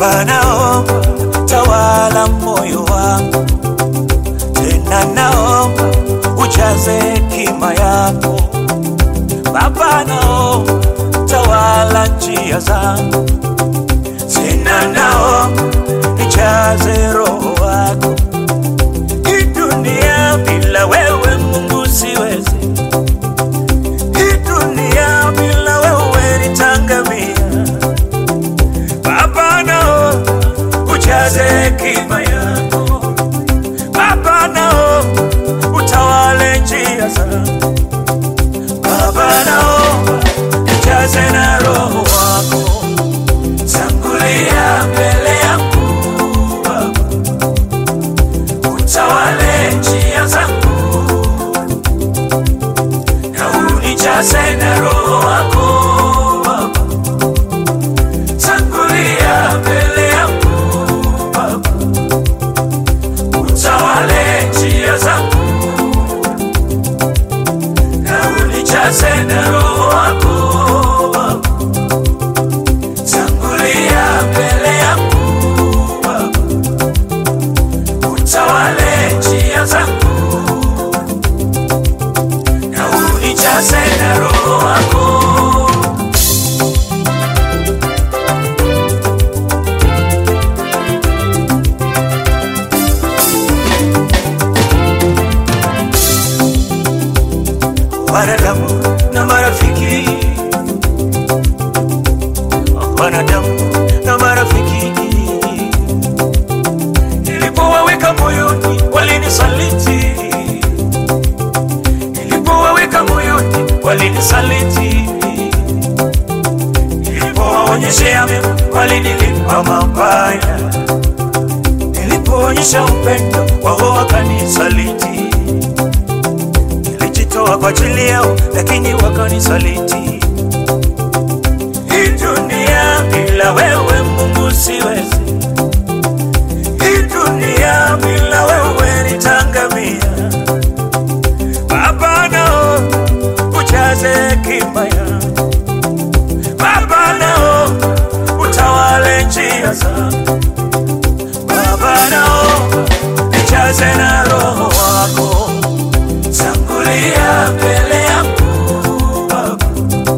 Baba, naomba tawala moyo wangu, tena naomba ujaze hekima yako. Baba, naomba tawala njia zangu, tena naomba nijaze roho wako. Hii dunia bila wewe Mungu siwezi, hii dunia bila wewe nitangamia. Baba nao ujaze hekima yako, Baba nao utawale njia zangu, Baba nao ujaze na roho wako, tangulia mbele yangu Baba, utawale njia zangu na unijaze na roho wako Baba tangulia mbele yangu Baba, utawale njia zangu na unijaze na roho wako Baba, tangulia mbele yangu Baba, utawale njia zangu na unijaze na roho wako wanadamu na marafiki, wanadamu na marafiki, nilipowaweka moyoni walinisaliti, nilipowaweka moyoni walinisaliti, nilipowaonyeshea mema walinilipa mabaya, nilipoonyesha upendo wao wakanisaliti nilijitoa kwa ajili yao, lakini wakanisaliti. Hii dunia bila wewe Mungu siwezi, hii dunia bila wewe nitangamia. Baba nao ujaze hekima yangu, Baba nao utawale njia zangu, Baba nao nijaze na roho wako tangulia mbele yangu Baba,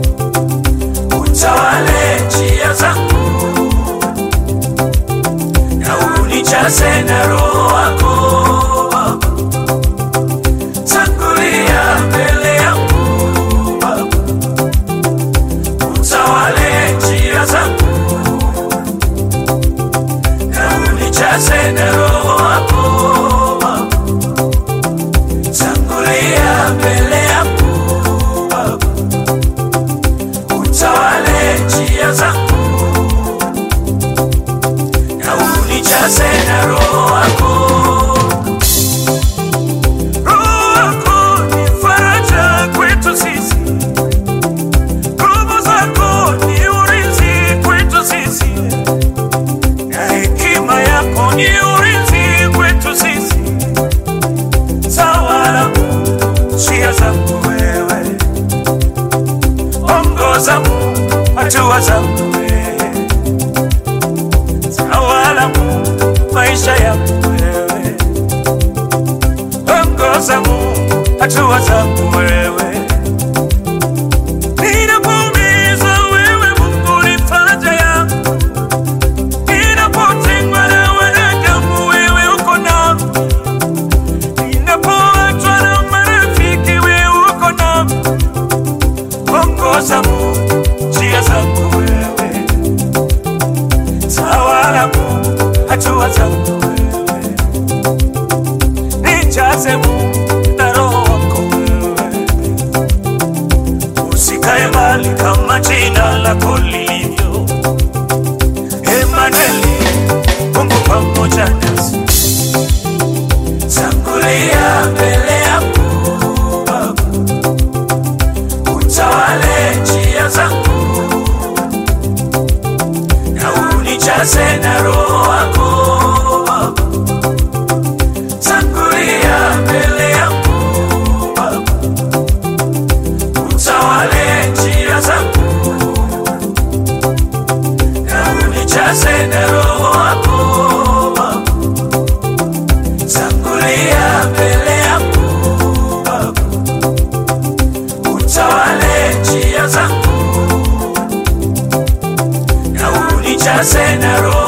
utawale njia zangu na unijaze na roho wako Baba, tangulia mbele yangu Baba, utawale njia zangu na unijaze na roho wako Baba tangulia mbele yangu Baba, utawale njia zangu na unijaze na roho wako. Roho wako ni faraja kwetu sisi, nguvu zako ni ulinzi kwetu sisi, na hekima yako ni ulinzi kwetu sisi tawala njia zangu wewe, ongoza hatua zangu wewe, tawala maisha yangu wewe, ongoza hatua zangu wewe, ninapoumizwa wewe Mungu ni faraja yangu, ninapotengwa na wanadamu wewe uko nami ninapoachwa na marafiki wewe uko nami, ongoza Mungu njia zangu wewe, tawala Mungu hatua zangu wewe, nijaze Mungu na roho wako wewe, usikae mbali kama jina lako lilivyo. Emanueli, Mungu pamoja nasi tangulia mbele yangu Baba, utawale njia zangu na unijaze na roho wako Baba, tangulia mbele yangu Baba, utawale njia zangu na unijaze na roho nijaze na roho